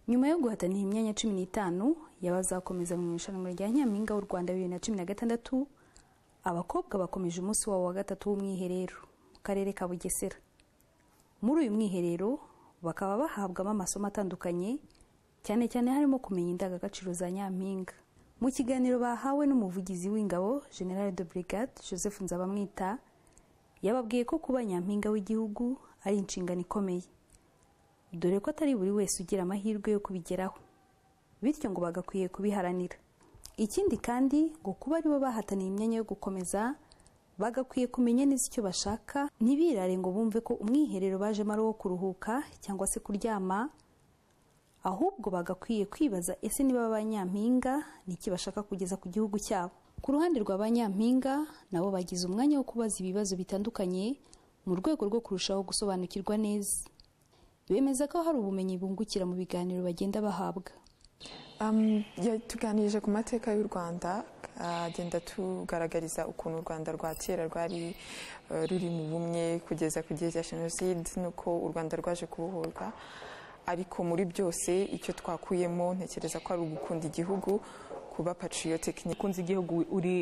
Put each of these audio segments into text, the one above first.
nyuma yo guhatanira imyanya cumi n'itanu y'abazakomeza mu irushanwa rya nyampinga w'u rwanda bibiri na cumi na gatandatu abakobwa bakomeje umunsi wabo wa gatatu w'umwiherero mu karere ka bugesera muri uyu mwiherero bakaba bahabwamo amasomo atandukanye cyane cyane harimo kumenya indangagaciro za nyampinga mu kiganiro bahawe n'umuvugizi w'ingabo general de brigade joseph nzabamwita yababwiye ko kuba nyampinga w'igihugu ari inshingano ikomeye dore ko atari buri wese ugira amahirwe yo kubigeraho bityo ngo bagakwiye kubiharanira ikindi kandi ngo kuba aribo bahataniye imyanya yo gukomeza bagakwiye kumenya neza icyo bashaka ntibirare ngo bumve ko umwiherero bajemo ari uwo kuruhuka cyangwa se kuryama ahubwo bagakwiye kwibaza ese niba ba nyampinga n'iki bashaka kugeza ku gihugu cyabo ku ruhande rwa ba nyampinga nabo bagize umwanya wo kubaza ibibazo bitandukanye mu rwego rwo kurushaho gusobanukirwa neza bemeza ko hari ubumenyi bungukira mu biganiro bagenda bahabwa Um, ya- tuganirije ku mateka y'u rwanda ah, agenda tugaragariza ukuntu u rwanda rwa kera rwari eh, ruri mu bumwe kugeza ku gihe cya jenoside n'uko u rwanda rwaje kubohorwa ariko muri byose icyo twakuyemo ntekereza ko ari ugukunda igihugu kuba patriotic ukunze igihugu uri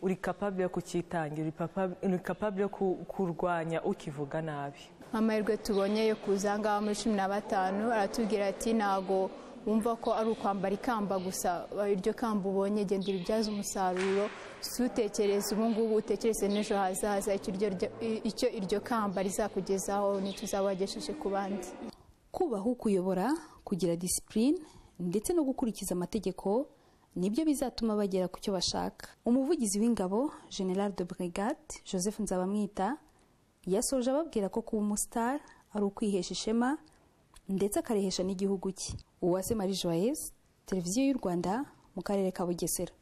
uri capable yo kukitangira uri papa- uri capable yo ku- kurwanya ukivuga nabi amahirwe tubonye yo kuza aha ngaha muri cumi na batanu aratubwira ati ntago wumva ko ari ukwambara ikamba gusa iryo kamba ubonye genda uribyaze umusaruro si utekereze ubu ngubu utekereze n'ejo hazaza icyo iryo- icyo iryo kamba rizakugezaho nicyo uzaba wagejeje ku bandi kubaha ukuyobora kugira disipurine ndetse no gukurikiza amategeko nibyo bizatuma bagera ku cyo bashaka umuvugizi w'ingabo general de brigade joseph nzabamwita yasoje ababwira ko kuba umusitari ari ukwihesha ishema ndetse akarihesha n'igihugu cye uwase marie joyeuse televiziyo y'u rwanda mu karere ka bugesera